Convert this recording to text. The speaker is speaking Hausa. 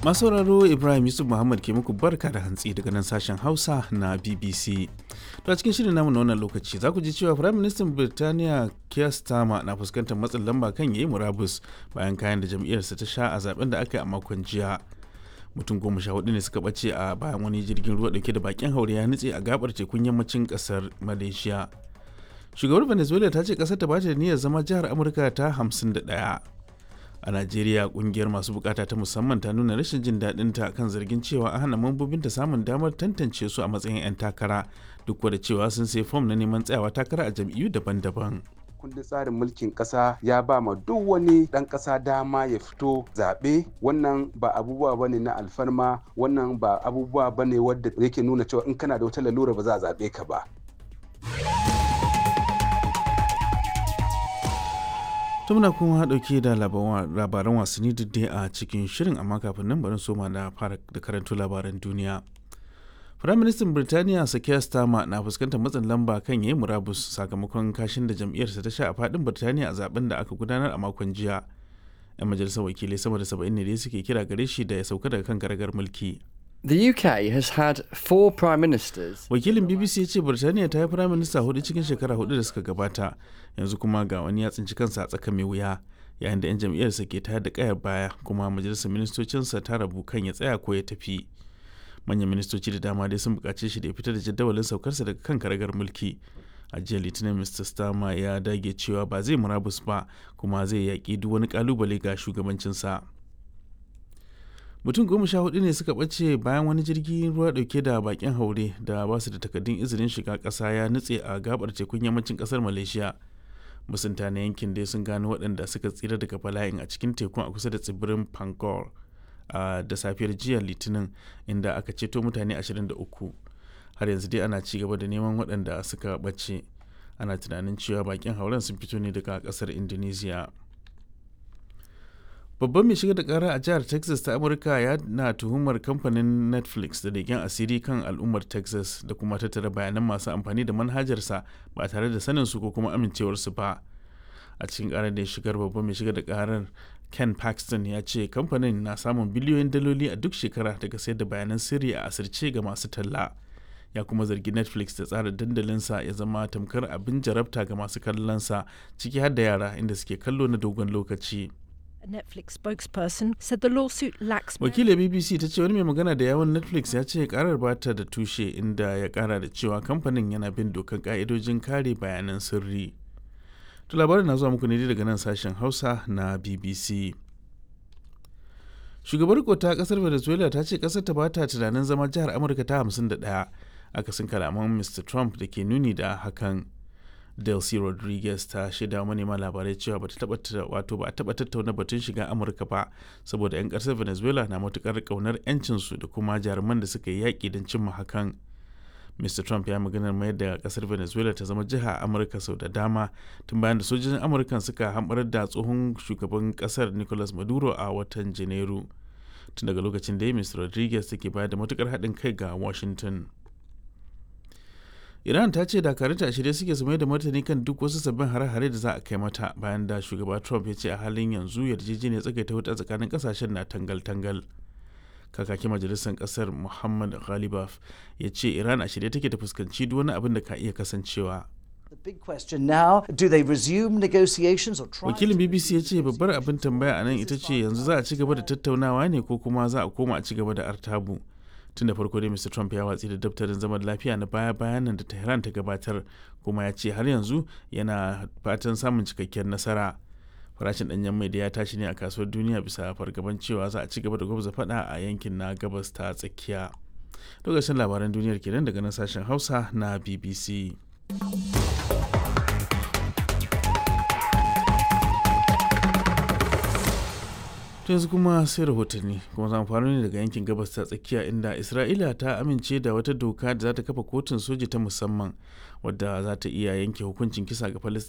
Masu sauraro Ibrahim Yusuf Muhammad ke muku barka da hantsi daga nan sashen Hausa na BBC. To a cikin shirin namu na wannan lokaci za ku ji cewa Firayim Ministan Birtaniya Keir Starmer na fuskantar matsin lamba kan yayi murabus bayan kayan da jam'iyyarsa ta sha a zaben da aka yi a makon jiya. Mutum goma sha hudu ne suka ɓace a bayan wani jirgin ruwa dauke da bakin haure ya nutse a gabar tekun yammacin ƙasar Malaysia. Shugabar Venezuela ta ce ƙasar ta bata da niyyar zama jihar Amurka ta 51. a najeriya kungiyar masu bukata ta musamman ta nuna rashin jin daɗin ta kan zargin cewa an hana mambobinta samun damar tantance su a matsayin 'yan takara duk da cewa sun sai fom na neman tsayawa takara a jam'iyyu daban-daban kundin tsarin mulkin kasa ya ba ma duk wani dan kasa dama ya fito zaɓe wannan ba abubuwa ba ne na alfarma wannan ba abubuwa ba ne wadda yake nuna cewa in kana da wata lalura ba za a zaɓe ka ba muna kuma dauke da labaran wasanni dai a cikin shirin amma kafin nan bari soma da fara da karanto labaran duniya Firaministan Birtaniya Sakiyar Starmer na fuskantar matsin lamba kan yayi murabus sakamakon kashin da jam'iyyarsa ta sha a fadin Birtaniya a zaben da aka gudanar a makon jiya. 'Yan majalisar wakilai sama da saba'in ne dai suke kira gare shi da ya sauka daga kan garagar mulki. The UK has had four prime ministers. Wakilin BBC ya ce Birtaniya ta yi prime minister hudu cikin shekara hudu da suka gabata, yanzu kuma ga wani ya tsinci kansa a tsaka mai wuya, yayin da 'yan jam'iyyarsa ke tayar da kayar baya kuma majalisar ministocinsa ta rabu kan ya tsaya ko ya tafi. Manyan ministoci da dama dai sun buƙace shi da ya fita da jadawalin saukarsa daga kan karagar mulki. A jiya Litinin Mr. Starmer ya dage cewa ba zai murabus ba kuma zai yaƙi duk wani ƙalubale ga shugabancinsa. mutum goma sha hudu ne suka ɓace bayan wani jirgin ruwa dauke da bakin haure da ba su da takardun izinin shiga ƙasa ya nutse a gabar tekun yammacin ƙasar malaysia musunta na yankin dai sun gano waɗanda suka tsira daga bala'in a cikin tekun a kusa da tsibirin pangor a da safiyar jiya litinin inda aka ceto mutane 23 har yanzu dai ana ci gaba da neman waɗanda suka ɓace ana tunanin cewa bakin hauren sun fito ne daga ƙasar indonesia babban mai shiga da kara a jihar texas ta amurka ya na tuhumar kamfanin netflix da leken asiri kan al'ummar texas da kuma tattara bayanan masu amfani da manhajarsa ba tare da sanin su ko kuma amincewarsu ba a cikin karar da ya shigar babban mai shiga da karar ken paxton ya ce kamfanin na samun biliyoyin daloli a duk shekara daga sayar da bayanan sirri a asirce ga masu talla ya kuma zargi netflix da tsara dandalinsa ya zama tamkar abin jarabta ga masu kallonsa ciki har da yara inda suke kallo na dogon lokaci Netflix spokesperson said the lawsuit lacks Wakilin BBC ta ce wani mai magana da yawon Netflix ya ce karar bata da tushe inda ya kara da cewa kamfanin yana bin dokan ka'idojin kare bayanan sirri. To labarin na zuwa muku ne daga nan sashen Hausa na BBC. Shugabar ta kasar Venezuela ta ce kasar ta bata tunanin zama jihar Amurka ta 51 akasin kalaman Mr. Trump da ke nuni da hakan. Delcy Rodriguez ta shaida manema labarai cewa bata taba wato ba a taba tattauna batun shiga Amurka ba saboda 'yan ƙasar Venezuela na matukar ƙaunar 'yancinsu da kuma jaruman da suka yi yaƙi don cimma hakan. Mr. Trump ya maganar mayar da ƙasar Venezuela ta zama jiha Amurka sau da dama tun bayan da sojojin Amurka suka hamɓarar da tsohon shugaban ƙasar Nicolas Maduro a watan Janairu. Tun daga lokacin da Mr. Rodriguez take bayar da matukar haɗin kai ga Washington. iran ta ce dakarunta a shirye suke su mai da martani kan duk wasu sabbin hare-hare da za a kai mata bayan da shugaba trump ya ce a halin yanzu yarjejeniyar tsagaita wuta tsakanin kasashen na tangal-tangal kakakin majalisar kasar muhammad ghalibaf ya ce iran a shirye take ta fuskanci duk wani abin da ka iya kasancewa wakilin bbc ya ce babbar abin tambaya a nan ita ce yanzu za a ci gaba da tattaunawa ne ko kuma za a koma a ci gaba da artabu tun da farko dai mr trump ya watsi da daftarin zaman lafiya na baya bayan nan da tehran ta gabatar kuma ya ce har yanzu yana fatan samun cikakkiyar nasara farashin danyen mai da ya tashi ne a kasuwar duniya bisa fargaban cewa za a ci gaba da gwabza fada a yankin na gabas ta tsakiya lokacin labaran duniyar kenan daga nan sashen hausa na bbc to yanzu kuma sai rahotanni kuma za mu fara ne daga yankin gabas ta tsakiya inda isra'ila ta amince da wata doka da za ta kafa kotun soji ta musamman wadda za ta iya yanke hukuncin kisa ga